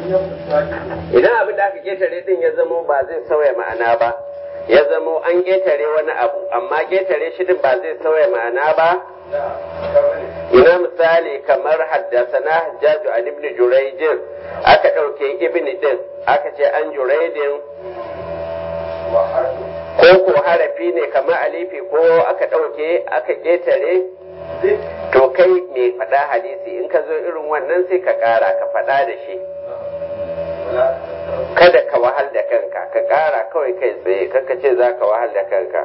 idan abin da aka ketare din ya zamo ba zai sauya ma'ana ba ya zamo an ketare wani abu amma ketare shi din ba zai sauya ma'ana ba ina misali kamar haddasana hajjaju an ibn juraijin aka ɗauke ibn din aka ce an juraidin ko ko harafi ne kamar alifi ko aka ɗauke aka ketare to kai mai faɗa hadisi in ka zo irin wannan sai ka ƙara ka faɗa da shi kada ka wahal da kanka ka ƙara kawai kai tsaye kaka ce za ka wahal da kanka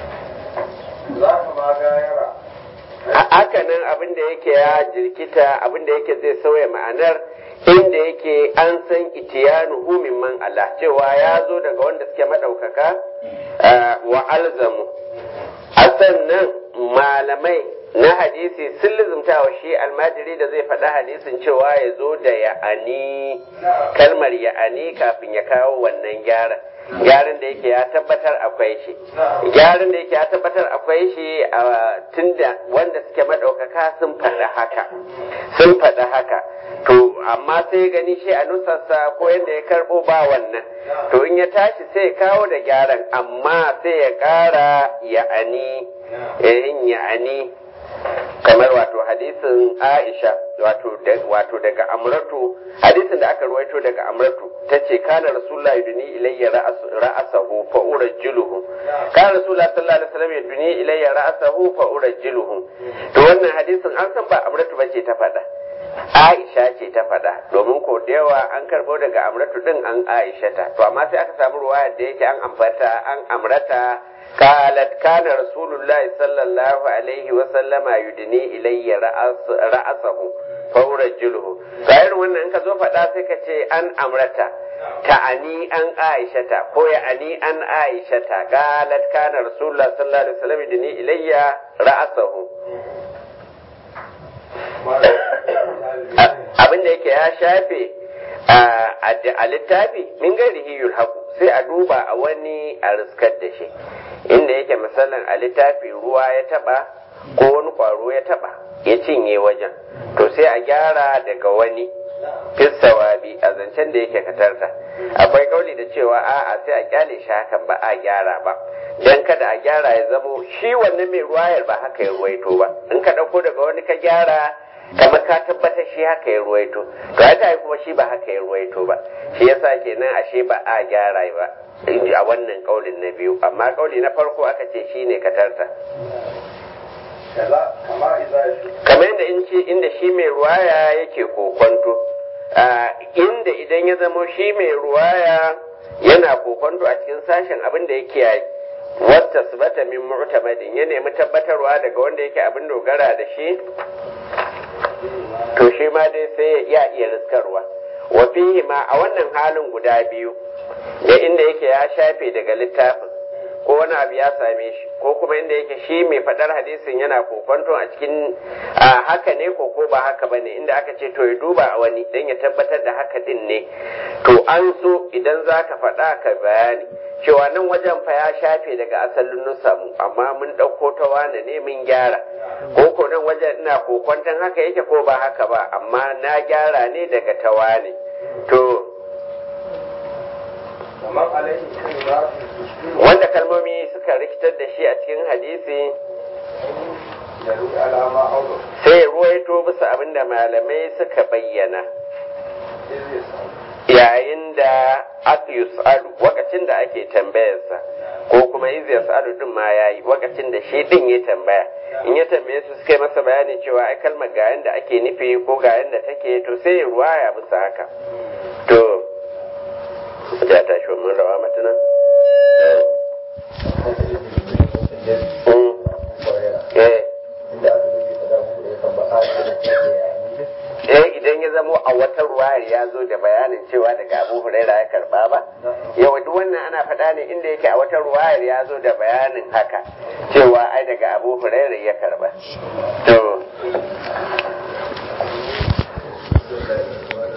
haka nan abin da yake ya jirkita abin da yake zai sauya ma'anar inda yake an san itiyanu min man Allah cewa ya zo daga wanda suke maɗaukaka wa alzamu a sannan malamai na hadisi sun lizumta wa shi almajiri da zai faɗa hadisin cewa ya zo da ya'ani kalmar ya'ani kafin ya kawo wannan gyaran gyaran da yake ya tabbatar akwai shi gyaran da yake ya tabbatar akwai shi a tunda wanda suke maɗaukaka sun faɗa haka sun faɗa haka to amma sai gani shi a nusarsa ko yadda ya karɓo ba wannan to in ya tashi sai ya kawo da gyaran amma sai ya ƙara ya'ani in ya'ani kamar wato hadisin Aisha wato wato daga Amratu hadisin da aka ruwaito daga Amratu tace kana Rasulullahi duni ilayya ra'asahu fa urajjiluhu kana Rasulullahi sallallahu alaihi wasallam yaduni ilayya ra'asahu fa urajjiluhu to wannan hadisin an san ba Amratu bace ta faɗa Aisha ce ta faɗa domin ko da yawa an karɓo daga Amratu din an Aisha ta to amma sai aka samu ruwayar da yake an ambata an amrata قالت كان رسول الله صلى الله عليه وسلم يدني إلي رأس رأسه فأرجله غير wannan in ka zo faɗa sai ka ce an amrata ta'ani an aishata ko ya ani an aishata qalat kana rasulullah sallallahu alaihi wasallam yudni ilayya ra'sahu abin da yake ya shafe a littafi min gairihi yulhaqu sai a duba a wani a riskar da shi inda yake misalin a littafi ruwa ya taba ko wani kwaro ya taba ya cinye wajen to sai a gyara daga wani fissawabi a zancen da yake katarta akwai kauli da cewa a'a sai a kyale shi hakan ba a gyara ba dan kada a gyara ya zamo shi wannan mai ruwayar ba haka ya ruwaito ba in ka dauko daga wani ka gyara kamar ka tabbatar shi haka ya ruwaito to ya kuma shi ba haka ya ruwaito ba shi yasa kenan ashe ba a gyara ba a wannan kaulin na biyu amma kauli na farko aka ce shi ne katarta kamar yadda inda shi mai ruwaya yake kokonto inda idan ya zamo shi mai ruwaya yana kokonto a cikin sashen abin da ya kiyaye wata subata min mu'tamadin ya nemi tabbatarwa daga wanda yake abin dogara da shi to shi ma dai sai ya iya riskarwa wa fihi ma a wannan halin guda biyu da inda yake ya shafe daga littafin ko wani abu ya same shi ko kuma inda yake shi mai faɗar hadisin yana kokonto a cikin haka ne ko ko ba haka bane inda aka ce to ya duba a wani dan ya tabbatar da haka din ne to an so idan za ka faɗa ka bayani cewa nan wajen fa ya shafe daga asalin nusamu amma mun ɗauko ta wane ne mun gyara ko ko nan wajen ina kokonton haka yake ko ba haka ba amma na gyara ne daga ta wane to wanda kalmomi suka rikitar da shi a cikin hadisi sai ruwaito bisa abin da malamai suka bayyana yayin da aka yus'alu wakacin da ake tambayarsa ko kuma iz yas'alu din ma yayi wakacin da shi din ya tambaya in ya tambaye su suka yi masa bayani cewa ai kalmar ga yanda ake nufi ko ga yanda take to sai ya ruwaya bisa haka to ya tashi mun rawa matana eh idan ya zamo a wata ruwayar ya zo da bayanin cewa daga abu huraira ya karba ba yawa duk wannan ana faɗa ne inda yake a wata ruwayar ya zo da bayanin haka cewa ai daga abu huraira ya karba to